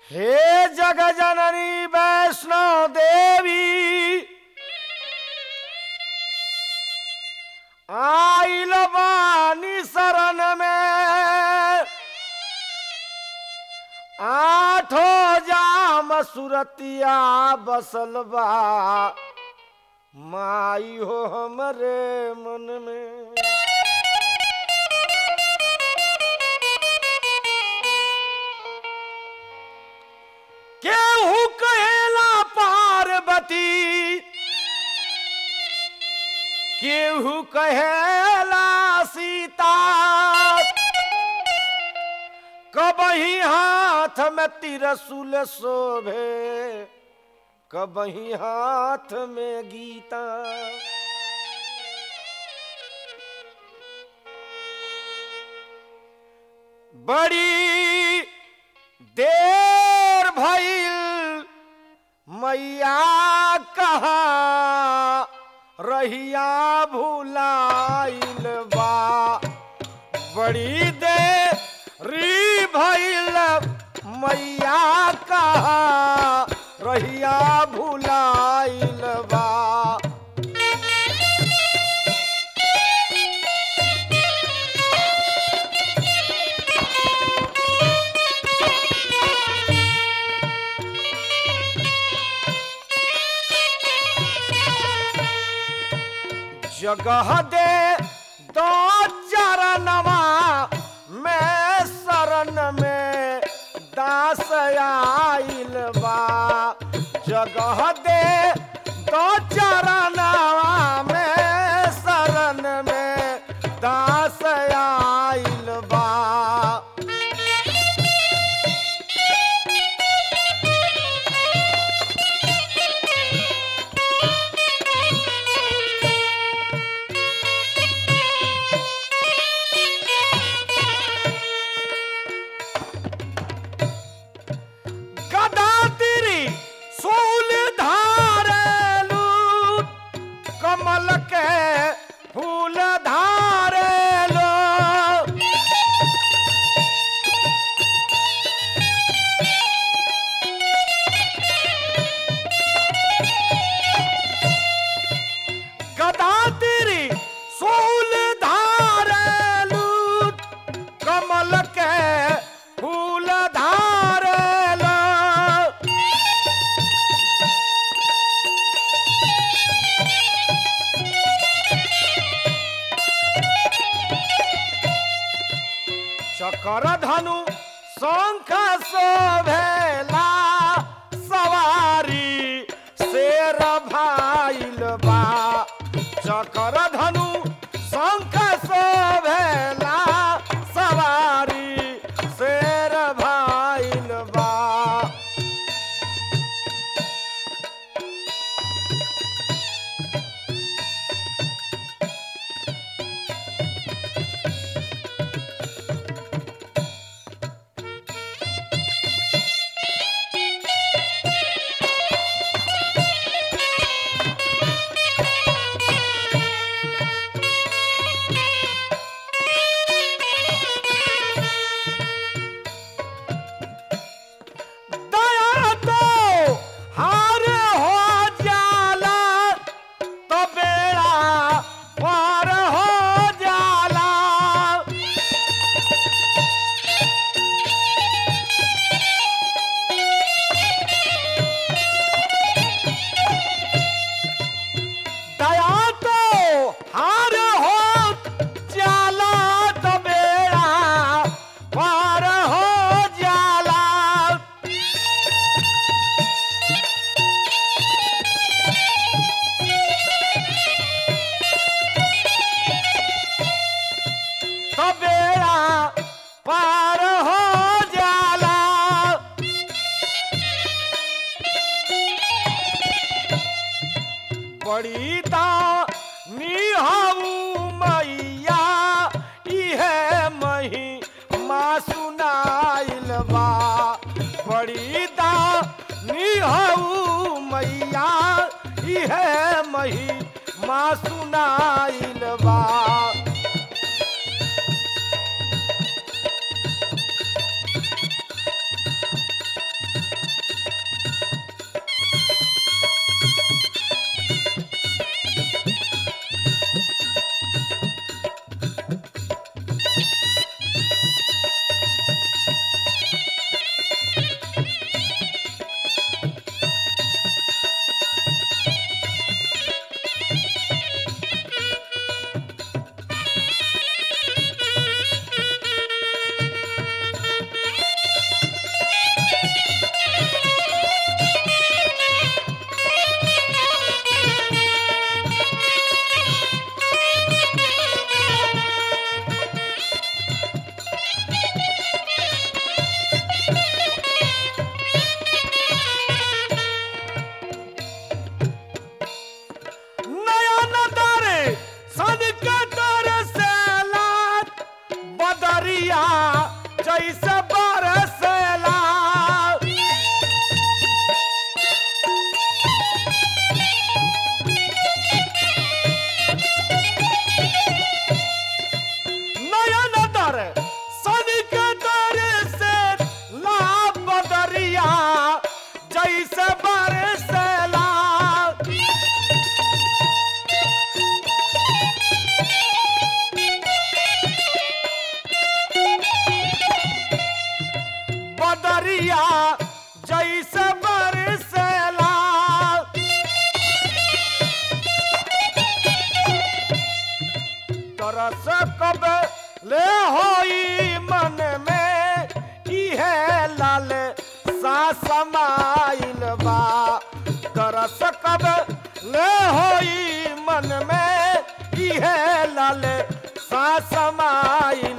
हे जग जननी वैष्णो देवी आइल बानी शरण में आठो जाम सुरतिया बसल बा माई हो हमरे मन में केहू कहेला पार्वती केहू कहेला सीता कबही हाथ में तिरसुल शोभे कबही हाथ में गीता बड़ी देर भइल मैया कहा रहिया भुलाइल बा बड़ी देरी भइल मैया कहा रहिया भुलाइल बा जगह दे दो चरणवा मैं शरण में दास आइल बा जगह दे दो चरणवा मैं शरण में दास आइल बा गदा तिरी सूल धारेलू कमल के फूल धारेलो गदा तिरी सूल धारेलू कमल के फूल धारेलो चकर धनु शंख शोभेला सवारी शेर भाइल बा चकर धनु शंख शोभेला सवारी शेर भाइल बा दया तो हार हो जाला तो बेड़ा पार हो जाला दया तो हार हो जाला तो बेड़ा पार हो जाला तो बेड़ा पार हो जाला बड़ी निहाऊ मैया इहे मही माँ सुनाइल बा बड़ी निहाऊ मैया इहे मही माँ सुनाइल बा जैसे बरसेला तरस कब ले होई मन में इहे लाल सा समाइल बा तरस कब ले होई मन में इहे लाल सा समाइल